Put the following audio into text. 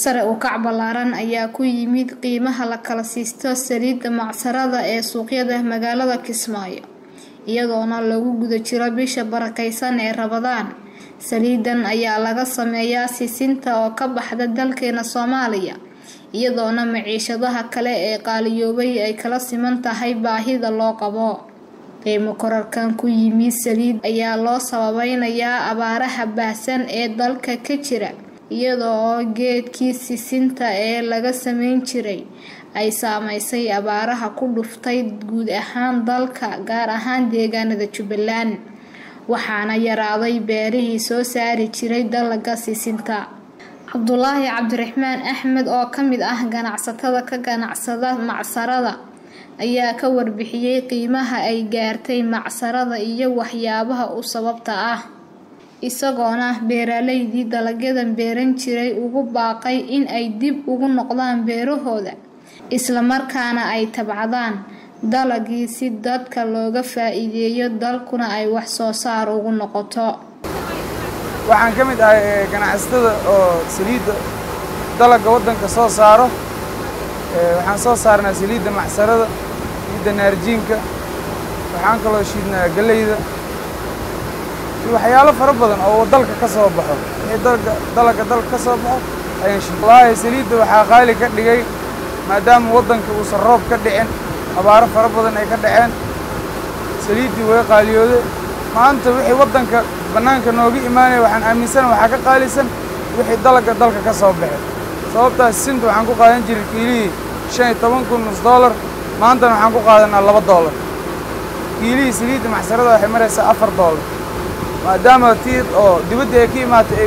sare u kac ballaaran ayaa ku yimid qiimaha la kala siisto saliidda macsarada ee suuqyada magaalada kismaayo iyadoona lagu guda jiro bisha barakeysan ee rabadaan saliidan ayaa laga sameeyaa sisinta oo ka baxda dalkeena soomaaliya iyadoona maciishadaha kale ee qaaliyoobay ay kala siman tahay baahida loo qabo qiimo korarkan ku yimid saliid ayaa loo sababeynayaa abaaraha baahsan ee dalka ka jira iyadoo oo geedkii sisinta ee laga sameyn jiray ay saameysay abaaraha ku dhuftay guud ahaan dalka gaar ahaan deegaanada jubbaland waxaana yaraaday beerihii soo saari jiray dalaga sisinta cabdulaahi cabdiraxmaan axmed oo ka mid ah ganacsatada ka ganacsada macsarada ayaa ka warbixiyey qiimaha ay gaartay macsarada iyo waxyaabaha u sababta ah isagoona beeraleydii dalagyadan beeran jiray ugu baaqay in ay dib ugu noqdaan beerahooda islamarkaana ay tabcadaan dalagii si dadka looga faa-iideeyo dalkuna ay wax soo saar ugu noqoto waxaan ka mid ahay ganacsatada oo saliidda dalagga waddanka soo saaro waxaan soo saarnaa saliidda macsarada saliidda naarjiinka waxaan kaloo shiidnaa galleyda iyo waxyaalo fara badan oo dalka ka soo baxo wixii dalga dalagga dalka ka soo baxo ayaan shiid wallaahi saliidda waxaa qaali ka dhigay maadaama waddanka uusan roob ka dhicin abaaro fara badan ay ka dhaceen saliiddii way qaaliyooday maanta wixii waddanka bannaanka nooga imaanaya waxaan aaminsana waxaa ka qaalisan wixii dalagga dalka ka soo baxay sababtaas sinta waxaan ku qaadan jiray kiilihii shan iyo toban kun nus dollar maantana waxaan ku qaadanaa laba dollar kiilihii saliidda macsarada waxay maraysaa afar dollar maadaama tii oo dibaddii ay ka imaatay ay